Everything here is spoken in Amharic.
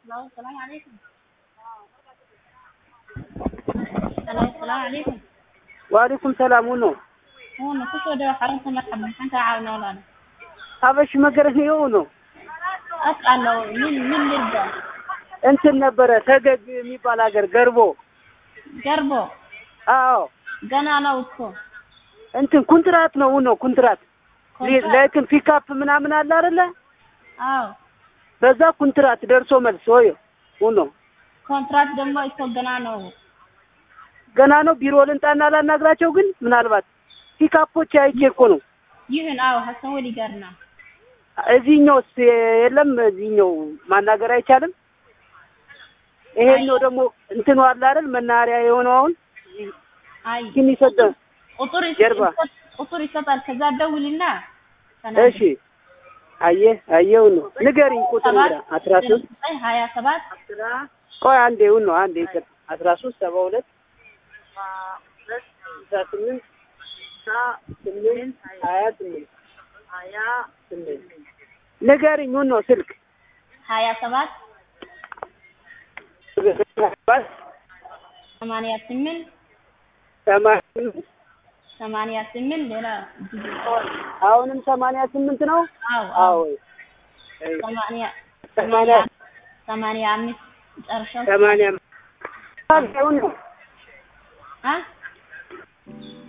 Hello, السلام عليكم. Hello, السلام عليكم. وعليكم سلام ونو هون kusoo dhawaad xarunta marxaba maxaan kaa caawinaa walaal ሀበሽ መገረኛው ነው as'alo min min lirda እንትን ነበረ ተገግ የሚባል ሀገር ገርቦ garbo አዎ ገና ነው እኮ እንትን ኩንትራት ነው ነው ኩንትራት ኮንትራት? ለእንትን ፒካፕ ምናምን አለ አይደለ አዎ በዛ ኩንትራት ደርሶ መልስ ወይ ሆኖ ኮንትራት ደግሞ እኮ ገና ነው ገና ነው ቢሮ ልንጣና ላናግራቸው ግን ምናልባት ፒካፖች አይቼ እኮ ነው ይህን አዎ ሀሰን ወሊ ጋር ነው እዚህኛውስ የለም እዚህኛው ማናገር አይቻልም ይሄኛው ደግሞ እንትኑ አለ አይደል መናኸሪያ የሆነው አሁን አይ ግን ይሰጠ ቁጥር ይሰ- ጀርባ። ይሰጥ- ቁጥር ይሰጣል ከዛ ደውልና እሺ አየህ አየው ነው ንገሪኝ ቁጥር ሰባት አስራ ሶስት ዘጠኝ ሀያ ሰባት ቆይ አንዴ እውን ነው አንዴ ይቅር አስራ ሶስት ሰባ ሁለት ስልሳ ስምንት ስምንት ሀያ ስምንት ሀያ ስምንት ንገሪኝ እውን ነው ስልክ ሀያ ሰባት ሰማንያ ስምንት ሰማንያ ስምንት ሰማንያ ስምንት ሌላ ጊዜ አሁንም ሰማንያ ስምንት ነው አዎ አዎ ሰማንያ ሰማንያ ሰማንያ አምስት መጨረሻው ሰማንያ እውን ነው አ